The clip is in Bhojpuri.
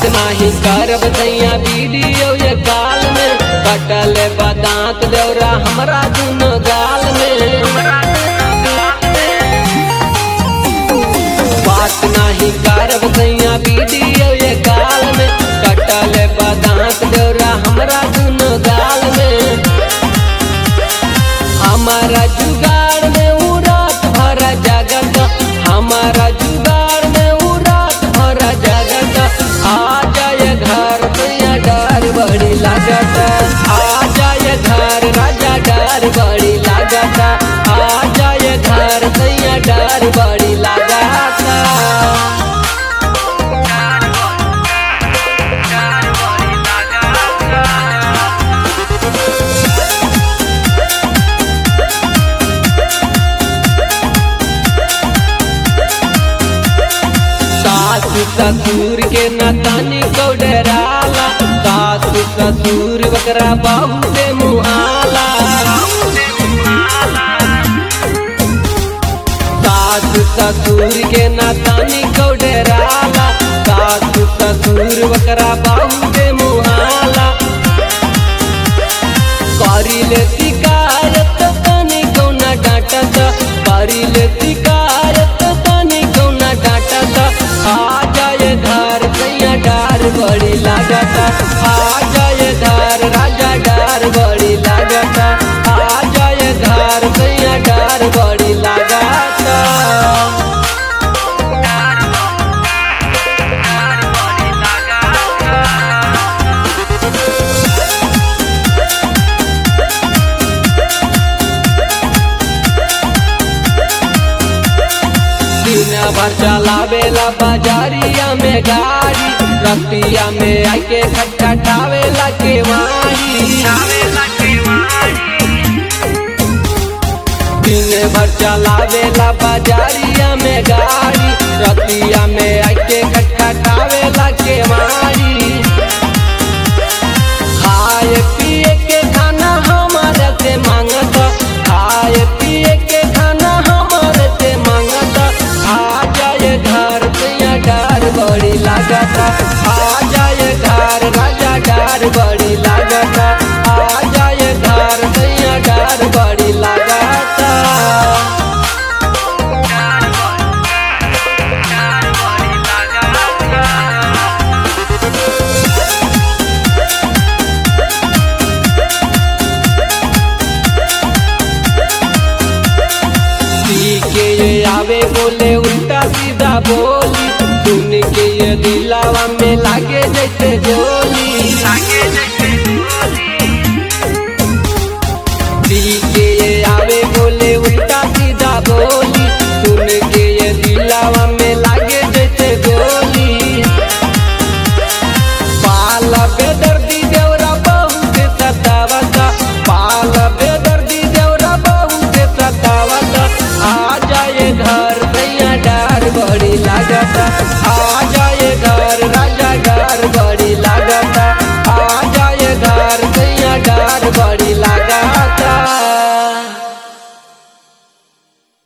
नाही करब सैया वीडियो ये काल में कटल बदांत देवरा हमरा दुनो गाल में बात नाही करब सैया वीडियो ये काल में कटल बदांत देवरा हमरा दुनो गाल में हमारा जुगाड़ में उ रात भर जगत हमारा जुगाड़ में उ रात भर जगत आ जाए घर भैया डर बड़ी लागत आ जाए घर राजा डर बड़ी लागत आ जाए घर भैया डर बड़ी लागत सासु ससुर के नतानी को डराला सासु ससुर बकरा बाबू से मुहाला सासु ससुर के नतानी को डराला सासु ससुर बकरा बाबू से मुहाला करी ले शिकायत तनी कौना डांटत करी ले शिकायत तनी कौना डांटत आ जाए घर सैया डार बड़ी लागत आ जाए घर राजा डार बड़ी लागत आ जाए घर सैया डार बड़ी लागत दिन भर चलावेला बाजारिया में गाड़ी रतिया में आके खटखटावेला केवाड़ी दिन भर चलावेला बाजारिया में गाड़ी रतिया में आके खटखटावेला केवाड़ी खाए पिए के खाना हमारे से मांगत खाए पिए के खाना हमारे से मांगत आ जाए घर सैया डार बड़ी लागत आ जाए घर राजा डार बड़ी लागत आ जाए घर सैया डार बड़ी लागत पी के ये आवे बोले उल्टा सीधा बोली सुन के ये दिलावा में लागे जैसे गोली